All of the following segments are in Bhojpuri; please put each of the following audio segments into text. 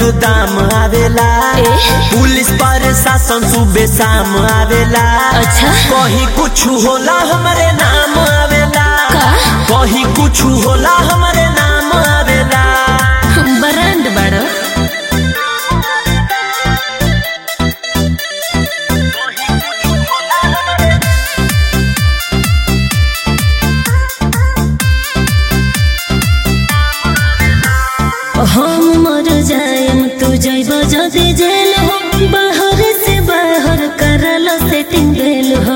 दाम आवेला ए? पुलिस प्रशासन सुबह शाम आवेला अच्छा कहीं कुछ होला हमारे नाम आवेला का? कहीं कुछ होला हमारे नाम आवेला ब्रांड बड़ो हम मर जाएम तू जैब जदि जेल हो बाहर से बाहर करल सेटिंग भेल हो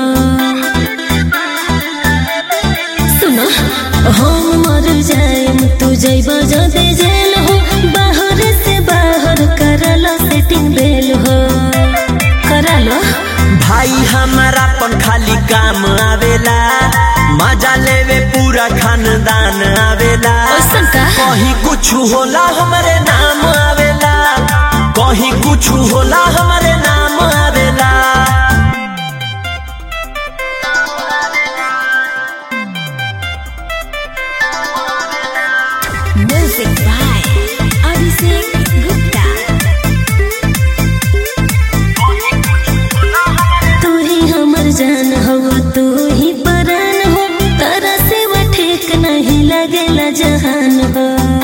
सुनो हम मर जाएम तू जैब जदि जेल हो बाहर से बाहर करल सेटिंग भेल हो करलो भाई हमारा पन खाली काम आवेला मजा लेवे पूरा खानदान आवेला ओसन का? कहीं कुछ होला हमारे नाम आवेला कहीं कुछ होला हमारे नाम आवेला Music by Abhishek Gupta. तू ही हमर जान हो तू ही परान हो तारा से वो ठीक नहीं लगेला जहान हो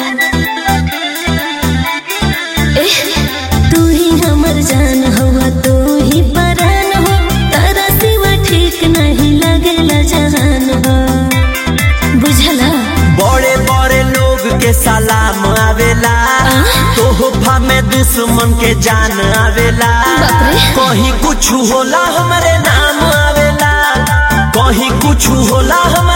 एह, तू ही हमर जान हो तू ही परान हो तारा से वो ठीक नहीं लगेला जहान हो बुझला बड़े बड़े लोग के सलाम आवेला तोहफा में दुश्मन के जान आवेला बाप रे। कहीं कुछ होला हमारे नाम आवेला कहीं कुछ होला हमारे